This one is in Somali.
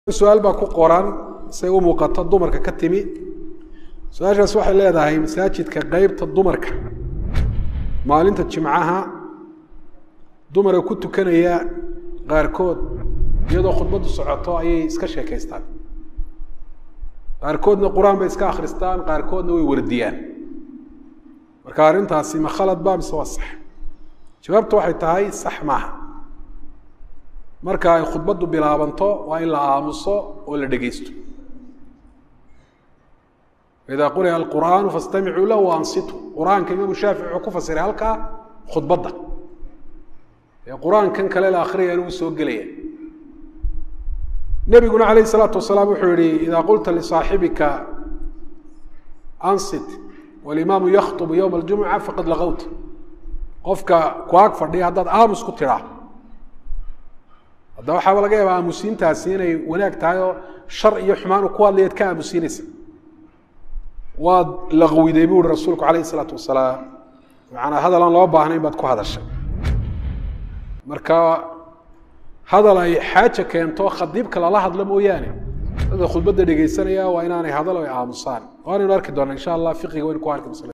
su-aal baa ku qoran say u muuqato dumarka ka timi su-aashaas waxay leedahay masaajidka qeybta dumarka maalinta jimcaha dumara ku tukanaya qaarkood iyadoo khudbaddu socoto ayay iska sheekaystaan qaarkoodna qur-aan bay iska akhristaan qaarkoodna way wardiyaan marka arrintaasi ma khalad ba mise waa sax jawaabtu waxay tahay sax maaha marka ay khudbaddu bilaabanto waa in la aamuso oo la dhegeysto idaa quri'a alqur'aanu fastamicuu lahu ansitu qur-aanka imaamu shaafici wuxuu ku fasiray halkaa khudbadda ee qur-aankan kale la akhriyana uu soo gelaya nebiguna calayh isalaatu wasalaam wuxuu yihi idaa qulta lisaaxibika ansit walimaamu yakhطbu yowma aljumuca faqad lagawta qofka ku ag fadhiya haddaad aamus ku tidhaa hadda waxaaba laga yaabaa aamusiintaasi inay wanaag tahay oo shar iyo xumaan ku hadlayaad ka aamusiinaysa waad laqwiday bu uhi rasuulku calayh isalaatu wasalaam macanaa hadal aan loo baahnayn baad ku hadashay marka hadal ay xaaja keento khadiibka lala hadlo mooyaane dadka khudbadda dhegeysanaya waa inaanay hadal ay aamusaan waanaynu arki doona insha allah fiqiga waynu ku arki